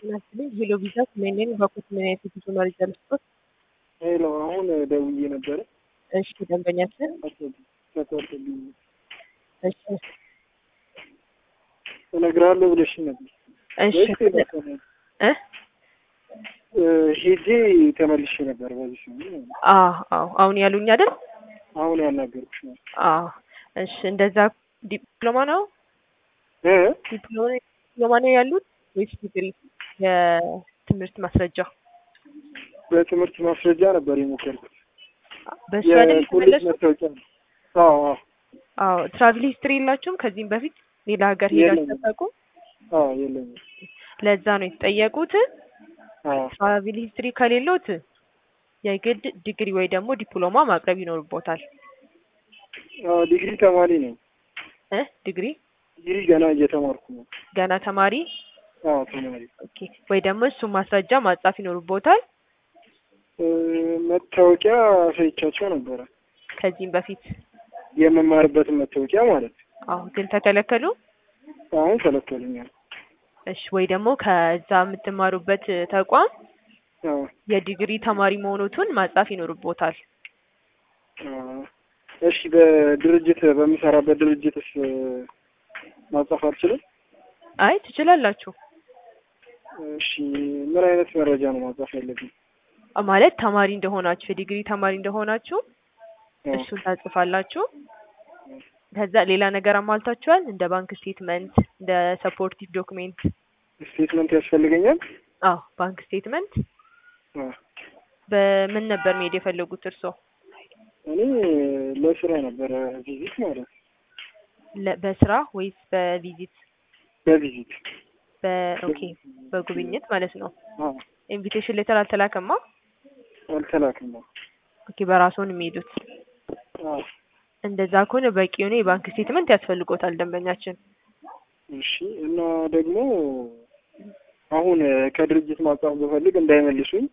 ናስልኝ ሄሎ ቪዛ ስሜንን በኮት ምን አይነት የጉዞ መረጃ ልስጦት? ሄሎ አሁን ደውዬ ነበረ። እሺ ደንበኛችን ተቆርጥልኝ እሺ እነግርሃለሁ ብለሽ ነበር። እሺ ወይስ ቴሌፎን? እ እ ሄጄ ተመልሼ ነበር በዚህ ሰሞን። አዎ አዎ አሁን ያሉኝ አይደል? አሁን ያናገርኩሽ ነው። አዎ እሺ እንደዛ ዲፕሎማ ነው እ ዲፕሎማ ዲፕሎማ ነው ያሉት ወይስ ዲግሪ የትምህርት ማስረጃ? በትምህርት ማስረጃ ነበር የሞከርኩት። በሱ አይደል የኮሌጅ የተመለሱት? መታወቂያ ነው። አዎ አዎ አዎ ትራቭል ሂስትሪ የላችሁም ከዚህም በፊት ሌላ ሀገር ሄዳችሁ የለኝም። ተጠቁ? አዎ የለኝም። ለዛ ነው የተጠየቁት። አዎ ትራቭል ሂስትሪ ከሌሎት የግድ ዲግሪ ወይ ደግሞ ዲፕሎማ ማቅረብ ይኖርቦታል። አዎ ዲግሪ ተማሪ ነኝ። እ ዲግሪ ዲግሪ ገና እየተማርኩ ነው። ገና ተማሪ አዎ ተማሪ ኦኬ። ወይ ደግሞ እሱ ማስረጃ ማጻፍ ይኖርቦታል። እ መታወቂያ አሳይቻቸው ነበረ ከዚህም በፊት የምማርበትን መታወቂያ ማለት ነው። አዎ ግን ተከለከሉ። አሁን ከለከሉኛል። እሺ ወይ ደግሞ ከዛ የምትማሩበት ተቋም አዎ የዲግሪ ተማሪ መሆኑን ማጻፍ ይኖርቦታል። አዎ። እሺ በድርጅት በምሰራበት ድርጅትስ እ ማጻፍ አልችልም? አይ ትችላላችሁ። እሺ ምን አይነት መረጃ ነው ማጻፍ ያለብኝ? ማለት ተማሪ እንደሆናችሁ የዲግሪ ተማሪ እንደሆናችሁ አዎ። እሱን ታጽፋላችሁ። ከዛ ሌላ ነገር አሟልታችኋል እንደ ባንክ ስቴትመንት፣ እንደ ሰፖርቲቭ ዶክሜንት። ስቴትመንት ያስፈልገኛል? አዎ ባንክ ስቴትመንት። አዎ። በምን ነበር መሄድ የፈለጉት እርስዎ? እኔ ለስራ ነበረ ቪዚት ማለት ነው። ለ- በስራ ወይስ በቪዚት? በቪዚት በኦኬ በጉብኝት ማለት ነው። አዎ ኢንቪቴሽን ሌተር አልተላከማ? አልተላክም ነው። ኦኬ በራስዎን የሚሄዱት። አዎ እንደዛ ከሆነ በቂ የሆነ የባንክ ስቴትመንት ያስፈልጎታል ደንበኛችን። እሺ እና ደግሞ አሁን እ ከድርጅት ማጻፍ ብፈልግ እንዳይመልሱኝ